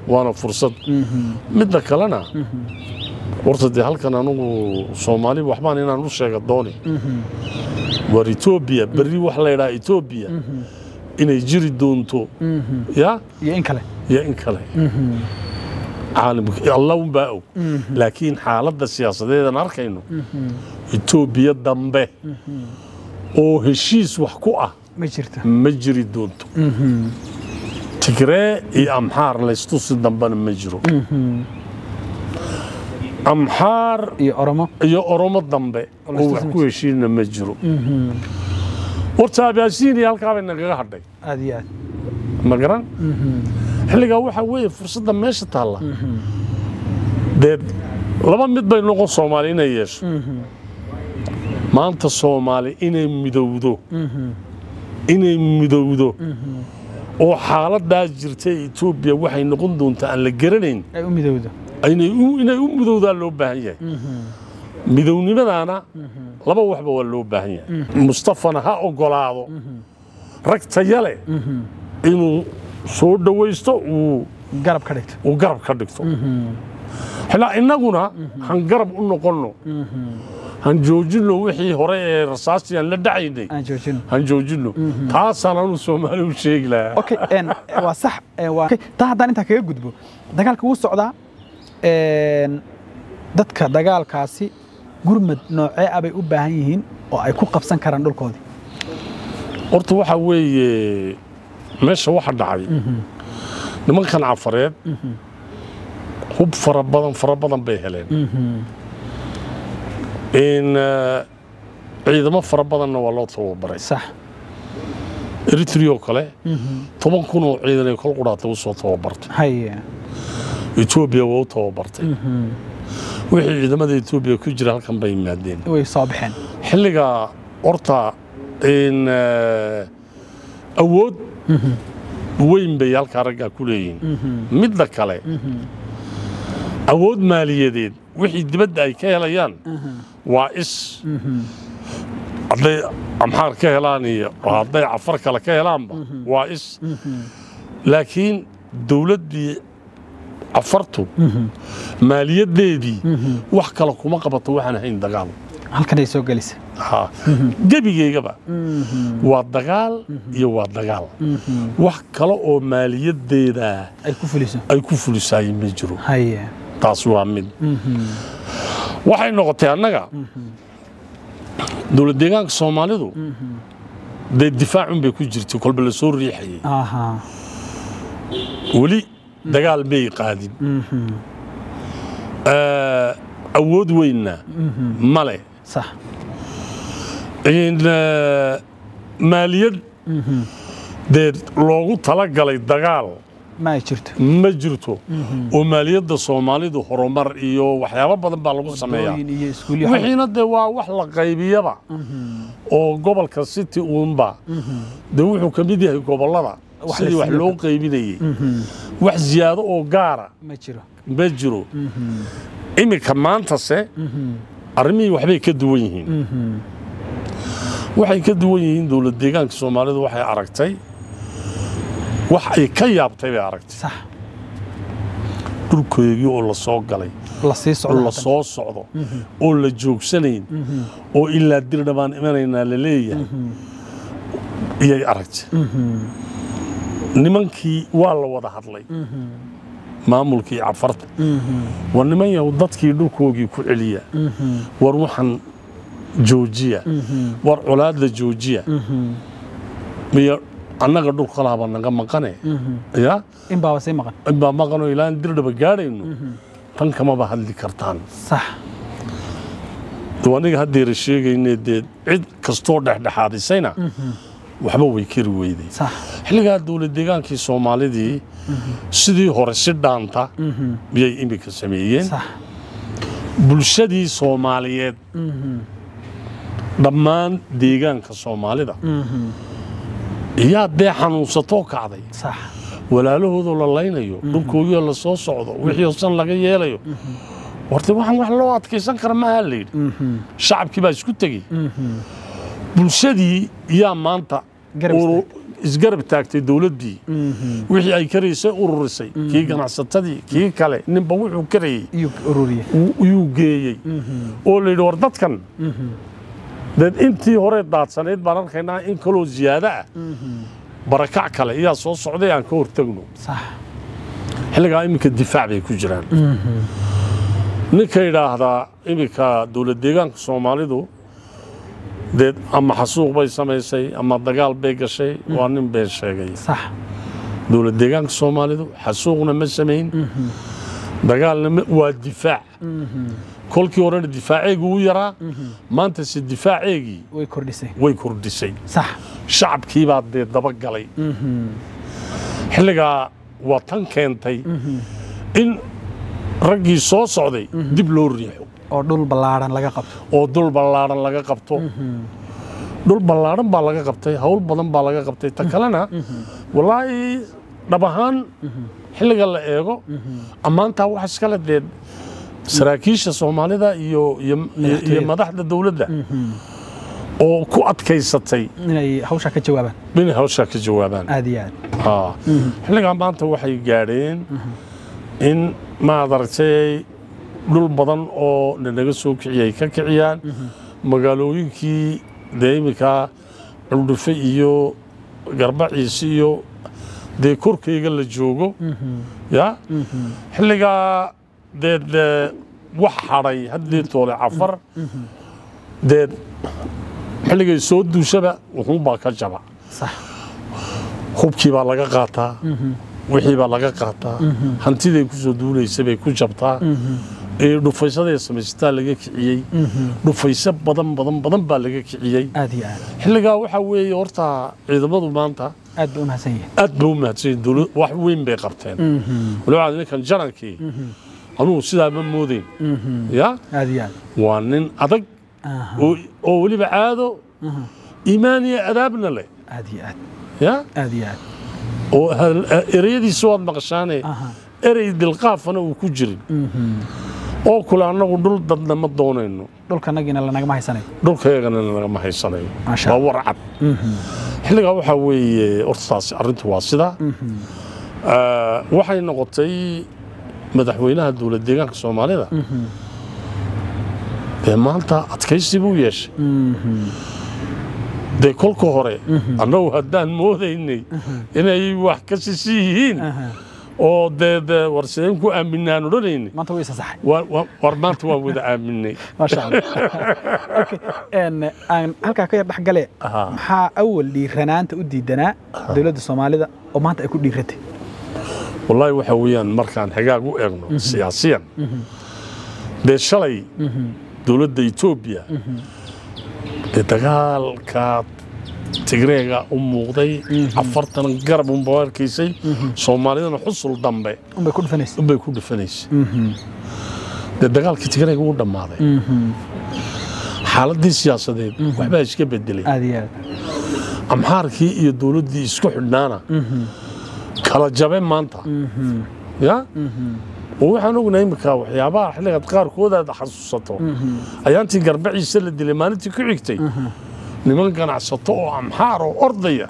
waana fursad midda kalena horta dee halkan anugu soomaali waxbaan inaan u sheega dooni war etoobiya berri wax la ydhaha etoobiya inay jiri doonto ya iyo in kale iyo in kale caalamka allah unbaa og laakiin xaaladda siyaasadeedan arkayno etoobiya dambe oo heshiis wax ku ah ma jirto ma jiri doonto tigree iyo amxaar laystusi dambena ma jiro amxaar iyo oromo iyo oromo dambe oo laystusi wax ma ku heshiina ma jiro horta abaasiiniya halkaabay nagaga hadhay aad iyo aad ma garan xilligaa waxaa weeye fursadda meesha taalla dee laba mid bay noqon soomaali inay yeesho maanta soomaali inay midowdo inay midowdo oo xaaladdaa jirta etoobiya waxay noqon doontaa aan la garanayn ay u midowdo inay u inay u midowdaa loo baahan yahay midownimadaana laba waxba waa loo baahan yahay mustafana ha ogolaado rag taya leh inuu soo dhowaysto uu garab ka dhigto uu garab ka dhigto xilaa innaguna han garab u noqonno han joojinno wixii hore ee rasaastii aan la dhacaynay aan joojino han joojinno taasaan anu soomaali u sheegi lahaa okay een, waa sax een, waa okay, taa haddaan intaa kaga gudbo dagaalka wuu socdaa een, dadka dagaalkaasi gurmad noocee ah bay u baahan yihiin oo ay ku qabsan karaan dhulkoodii horta waxaa weeye meesha waxa dhacay nimankan cafareed hub fara badan fara badan bay heleen in eh, ciidamo fara badanna waa loo tababaray sax eritrea oo kale toban kun oo ciidan ay kol qudhaatay u soo tababartay haye etoobiya waa u tababartay wixii ciidamada etoobiya ku jira halkan bay yimaadeen way soo baxeen xilliga horta in eh, awood weyn bay halkaa raggaa ku leeyihiin midda kale awood maaliyadeed wixii dibadda ay ka helayaan waa is hadday amxaar ka helaan iyo hadday cafar kale ka helaanba waa is laakiin dowladdii cafartu maaliyadeedii wax kale kuma qabato waxaan ahayn dagaal halkanay soo gelisa Ha. gebigeygaba waa dagaal iyo waa dagaal wax kale oo maaliyadeeda ay ku fuliso ay ku fulisaayeen ma jiro haye taas waa mid waxay noqotay annaga dowlad deegaanka soomaalidu dee difaacun bay ku jirtay kolba la soo riixayay aha weli dagaal may qaadin Eh, awood weynna male sax in eh, maaliyad dee loogu talagalay dagaal ma ay jirto ma jirto oo maaliyadda soomaalidu horumar iyo waxyaabo badan baa lagu sameeyaa Dooyin iyo iskuulyo wixiina dee waa wax la qaybiyaba oo gobolka city uunba dee wuxuu ka mid yahay gobollada Wax sidii la wax siiyo loo qaybinayey wax ziyaado oo gaara ma jiro ma jiro iminka maantase arrimihii waxbay ka duwan yihiin waxay ka duwan yihiin dowlad deegaanka soomaalidu waxay aragtay wax ay ka yaabtay bay aragtay sax dhulkoodii oo la soo galay la sii oo socdo la haddana. soo socdo oo la joogsanayn oo ilaa dirna baan imanaynaa la leeyahay iyay aragtay nimankii waa la wada hadlay maamulkii cafarta war niman yahow dadkii dhulkoogii ku celiya war waxaan joojiya war colaadla joojiya miyo annaga dhulkalaaba naga maqane ya in baaba sii maqan inbaa maqanoo ilaan dirdhaba gaadhayno tan kamaba hadli kartaan sax dee aniga haddeera sheegayne dee cid kastoo dhexdhexaadisayna waxba way kari weyday sax xilligaa dowlad deegaankii soomaalidii sidii hore si dhaanta miyay iminka sameeyeen sax bulshadii soomaaliyeed dhammaan deegaanka soomaalida iyaa dee xanuunsatoo kacday sax walaalahoodoo la laynayo dhulkoogiyoo la soo socdo wixii oo san laga yeelayo horta waxaan wax loo adkaysan kara maaha la yidhi shacabkii baa isku tegey bulshadii yaa maanta Garab uru- isgarab taagtay dowladdii wixii ay karaysay ururisay kii ganacsatadii kii kale ninba wuxuu karayey iyo ururiye yuu geeyey oo la yidhi war dadkan deed intii hore daadsanayd baan arkaynaa in kaloo ziyaado ah barakac kale iyaa soo socday aan ka hortagno sax xilligaa iminka difaac bay ku jiraan ninka yidhaahdaa iminka dowlad deegaanka soomaalidu dee ama xasuuq bay samaysay ama dagaal bay gashay waa nin been sheegay sax dowlad deegaanka soomaalidu xasuuqna ma samayn dagaalna ma- waa difaac kolkii horena difaaceegu u yaraa maanta se difaaceegii way kordhisay way kordhisay sax shacabkii baa dee daba galay xilligaa waa tan keentay in raggii soo socday dib loo riixo oo dhul ballaaran laga qabto oo dul ballaaran laga qabto dhul ballaaran baa laga qabtay hawl badan baa laga qabtay ta kalena walaahi dhab ahaan xilliga la eego ammaantaa wax iskale dee saraakiisha soomaalida iyo iyo iyo- iyo madaxda dowladda oo ku adkaysatay inay hawshaa ka jawaabaan inay hawshaa ka jawaabaan aad iyo aad Haa. xilligaa maanta waxay gaadheen in maad aragtay dhul badan oo nanaga soo kiciyay ka kiciyaan magaalooyinkii dee iminkaa culdhufe iyo garbaciis iyo dee korkayga la joogo ya xilligaa dee dee wax hadhay haddii toole cafar dee xilligay soo duushaba wuxuunbaa ka jaba sax hubkii baa laga qaataa wixii baa laga qaataa hantiday ku soo duulaysa bay ku jabtaa ee dhufaysaday samaysataa laga kiciyey dhufayso badan badan badan baa laga kiciyey aad iyo aad xilligaa waxaa weeye horta ciidamadu maanta aad bay u mahadsan yihiin aad bay u mahadsanyihin dowlad wax weyn bay qabteen waliba ninkan janankii anugu sidaa ma moodeyn ya aad iyo aad waa nin adag Aha. oo oo weliba caado iimaan iyo adaabna leh aad iyo aad ya aad iyo aad oo hal- ereyadiisa waad maqashaane Aha. erey dilqaafana uu ku jirin oo kule annagu dhul dadna ma doonayno dhulkanagiina lanagama haysanayo dhulkayagana nagama haysanayo Maasha waa Allah. warcad xilligaa waxaa weeye horta taasi arrintu waa sidaa Ah, waxay noqotay madaxweynaha dowlad deegaanka soomaalida dee maanta adkaysi buu yeeshay dee kolka hore annagu haddaan moodaynay inay wax ka sisi yihiin oo dee dee war sideen ku aaminaan odhanayni maanta way isa saxay war war- war maanta waan wada aaminay maasha allah okay een aan halkaa ka yar dhex gale Aha. maxaa awal dhiiranaanta u diidanaa dowladda soomaalida oo maanta ay ku dhiiratay wallaahi waxa weeyaan markaan xagaag u eegno siyaasiyan dee shalay dowladda etoobiya dee dagaalka tigreega u muuqday afartan garab unba arkaysay soomaalidana xusul dambe unbay ku dhufanaysa unbay ku dhufanaysay dee dagaalkii tigreega u dhammaaday xaaladii siyaasadeed waxbaa iska bedelay aad iyo aad amxaarkii iyo dowladdii isku xidhnaana kala jabe maanta ya oo waxaan ognahay imika waxyaabaha xilligaad qaarkood aad xasuusato ayaantii garbaciisa la dilay maalintii ku xigtay niman ganacsato oo amxaar oo ordaya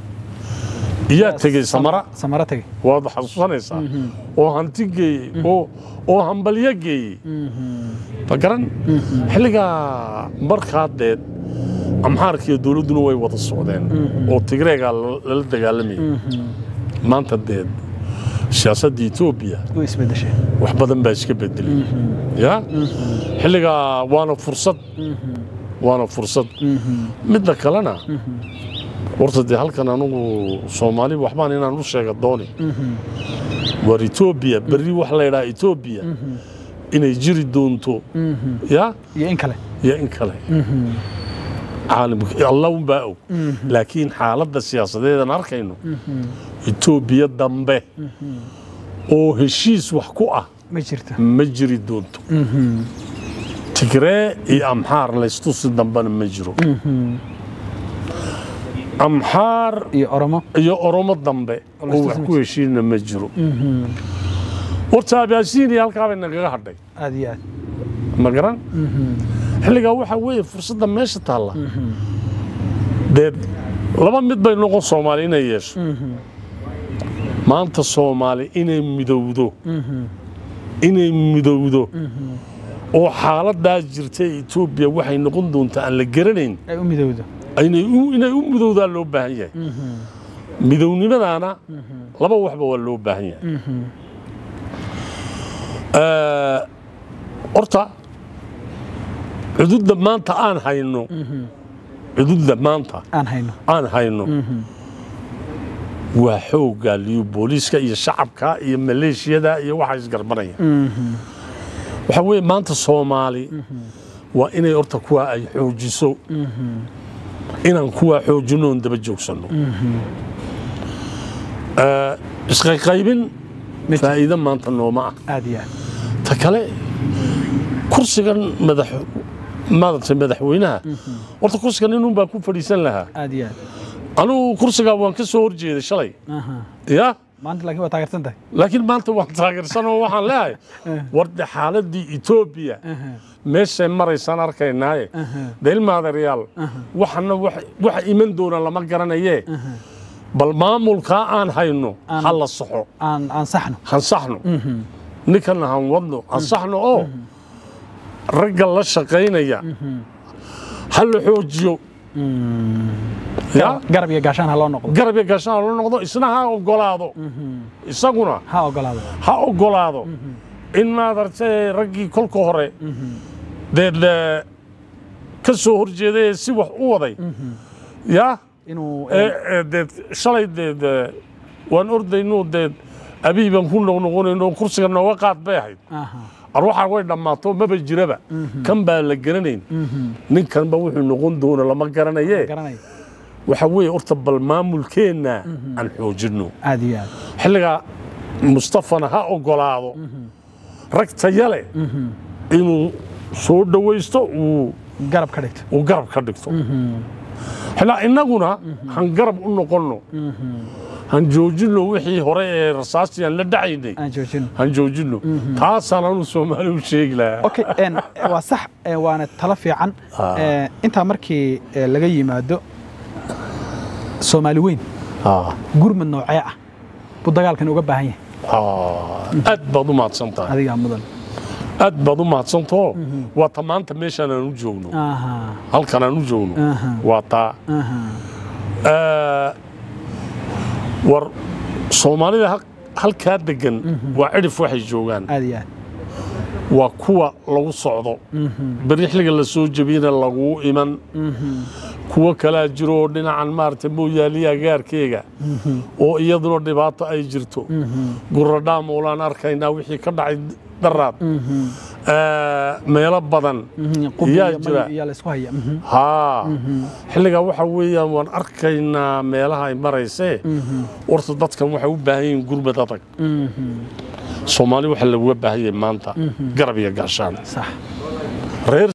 iyaa tegey samara samara tegey waad xasuusanaysaa oo hanti geeyey oo oo hambalyo geeyey ma garan xilligaa markaa deed amxaarkiiyo dowladduna way wada socdeen oo tigreegaa la- lala dagaalamayay maanta deed siyaasadda etoobiya way isbedeshay wax badan baa iska bedelay ya xilligaa waana fursad waana fursad midda kalena horta dee halkan anugu soomaali waxbaan inaan u sheega dooni war etoobiya berri wax la yidhaha etoobiya inay jiri doonto ya iyo in kale iyo in kale caalamka allah unbaa og laakiin xaaladda siyaasadeedan arkayno etoobiya dambe oo heshiis wax ku ah ma jirto ma jiri doonto tigree iyo amxaar laystusi dambena ma jiro amxaar iyo oromo iyo oromo dambe Oo oo laystusi wax ma ku heshiina ma jiro horta abaasiiniya halkaa bay nagaga hadhay aad iyo aad ma garan xilligaa waxaa weeye fursadda meesha taalla dee laba mid bay noqon soomaali inay yeesho maanta soomaali inay midowdo inay midowdo oo xaaladaa jirta etoobiya waxay noqon doontaa aan la garanayn ay u midowdo inay u inay u midowdaa loo baahan yahay midownimadaana laba waxba waa loo baahan yahay Eh, horta cududda maanta aan hayno cududda maanta aan hayno aan hayno waa xoogga liyo booliiska iyo shacabka iyo maleeshiyada iyo waxa isgarbanaya waxaa weeye maanta soomaali waa inay horta kuwa ay xoojiso inaan kuwaa xoojino oon daba joogsanno Eh, isqayqaybin faa'iido maanta nooma ah aad iyo aad ta kale kursigan madax maaragtay madaxweynaha horta kursigan inun baa ku fadhiisan lahaa aad iyo aad anugu kursigaa waan ka soo horjeeday shalay Aha. ya maanta laakiin waa taageersan tahay laakiin maanta waan taageersan oo waxaan leeyahay warde xaaladii etoobiya meeshay maraysaan arkaynaaye de ilmaadeeryaal waxana wax- waxa iman doona lama garanayee bal maamulkaa aan hayno ha la saxo aan aan saxno hansaxno ninkana han wadno hansaxno oo ragga la shaqaynaya ha la xoojiyo ya garab iyo gaashaan ha loo noqdo garab iyo gaashaan la noqdo isna ha ogolaado isaguna ha ogolaado ha ogolaado in maadartay raggii kolka hore dee de- ka soo horjeeday ee si wax u waday ya inuu ee ee dee shalay dee dee waan ordayno dee abiy baan ku noqnoqonayno kursiga nooga qaad bay ahayd aha arwaxa way dhammaato maba jiraba kan baa la garanayn ninkanba wuxuu noqon doona lama garanaye garanay waxa weeye horta bal maamulkeenna aan xoojinno aad iyo aad xilligaa mustafana ha ogolaado rag taya leh inuu soo dhowaysto uu garab ka dhigto uu garab ka dhigto xilaa innaguna han garab u noqonno han joojinno wixii hore ee rasaastii aan la dhacaynay aan joojino han joojinno taasaan anu soomaali u sheegi lahaa okay en waa sax eh, waana talo fiican Eh, intaa markii eh, laga yimaado soomaali weyn Ah, gurmad noocee ah buu dagaalkan uga baahan yahay ah, aad baad u mahadsan tahay adigaa mudan aad baad u mahadsantaho waa ta maanta meeshaan aan u joogno aha halkan aan u joogno Aha. waa taa aha Eh, war soomaalida hal- halkaa degan waa cidhif waxay joogaan aad iyo aad waa kuwa lagu socdo beri xilliga la soo jebiyana laguu iman kuwo kalaa jiro oo dhinacan maaragtay mooyaaliya gaarkeega oo iyaduna dhibaato ay jirto guradhaam oolaan arkaynaa wixii ka dhacay daraad Eh, meelo badan qubbi yaa iyo jira. mani iyo laysku haya Mhm. haa xilligaa waxa weeyaan waan arkaynaa meelaha ay maraysee horta dadkan waxay u baahan yihiin gurmad adag soomaali waxa laguga baahan yahay maanta garab iyo gaashaan sax reer